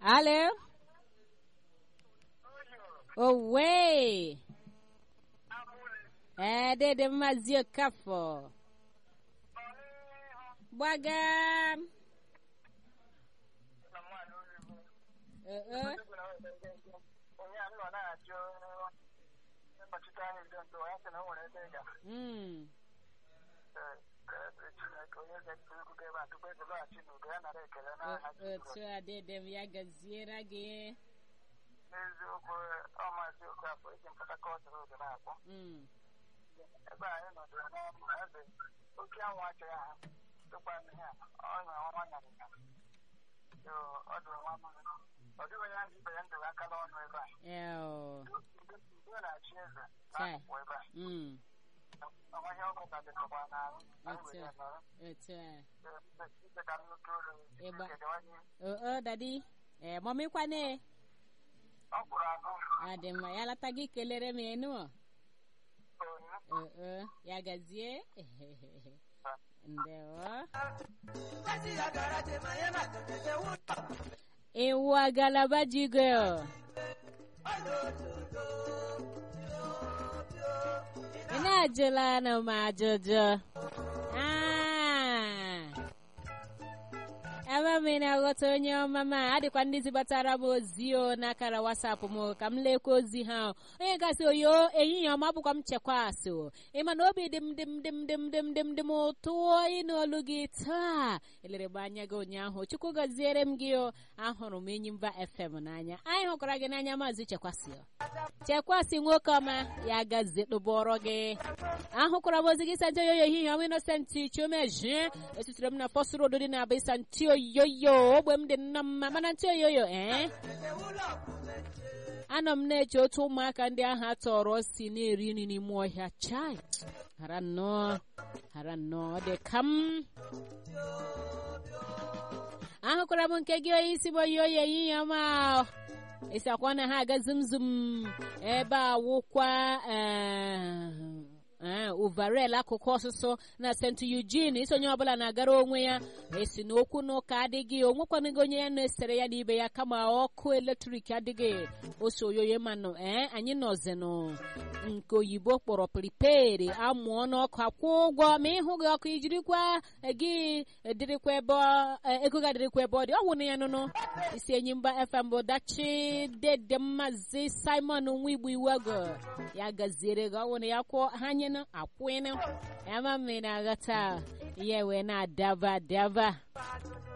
Alô? Owe! É, dede mazio kafo. Bwaga. Eh, eh. Mm. Otu a dede m ya gaziere gị. n'eziokwu ọmasị okafọ eji mpụta kọtụ n'oge na-akpọ Mm. ebe anyị nọdụrụ n'ọnụ ebe oke anwụ achọghị ha tụkwa ihe a ọnya ọnwa nyarịnya so ọ dụrụ nwa mmiri ọ dịghị onye ahụ ibe ya ndụrụ aka n'ọnụ ebe a Eo. ndị na-achị eze Chai. na-akwụkwọ ebe a Mm. ọnwaghị ọkụ ka dịkọkwa n'ahụ anyị Otu were a. nọrọ Otu a. icheta nnukwu olu Ịgba. kedewanye Oh, oh, daddy. Eh, mommy kwane. ọ kwụrụ akụ Adị mma, ya lata gị kelere m enu. onye Oh, oh, ya gazie. Ndewo. Ewu agalaba jigo. Ị na-ajụla na m ajụjụ. Ah. ebe m na-aghọta onye ọma m a adịkwa ndị zibatara m ozi o n'akara wasapụ m ka m lekwa ozi ha onye gasị oyo ehihie ọma bụkwa m chekwa asị o ịma na obi dị m dị m dị m dị m dị m dị m dị m ụtọ ịnụ olu gị taa elere m anya gị ụnyaahụ chukwu gọziere m gị o ahụrụ m enyi mba fm n'anya anyị hụkwara gị n'anya maazị chekwasị o chekwasị nwoke ọma ya gazie tụbọrọ gị ahụkwara m ozi gị santi oyoyo ehihie ọma inosenti chiomejie esitere m na fọs road dị na abịsa ntị oyoyo ogbe m dị nnọọ mma mana ntị oyoyo ee anọ m na-eche otu ụmụaka ndị ahụ atọrọ si na-eri nri n'ime ọhịa chai hara nnọọ hara nnọọ ọ dị ka m ahụkwara m nke gị onye isi m oyi oyi ehihie ọma isi akwa na ha aga zum zum ebe a wụkwa ee uvarel akụkụ ọsụsụ na st eugene isonye ọbụla na-agara onwe ya esi n'okwu n'ụka adịghị onwekwanụghị onye ya na-esere ya n'ibe ya kama ọkụ eletrik adịghị ose oyoyo manụ ee anyị nọzinụ nke oyibo kpọrọ priped amụọ n'ọkụ akwụ ụgwọ ma ịhụ gị ọkụ ijirikwa gị dịrịkwa ebe ọ- eh, ego ga dịrịkwa ebe ọ dị ọ wụ na ya nụnụ isi enyi mba fm bụ dachi dede mmazi simon nwa igbo iwego ya gaziere gị ọ wụ na ya kwụọ ha nyenụ akwụnụ ya ma mmiri na-aghọta ya wee na-adaba adaba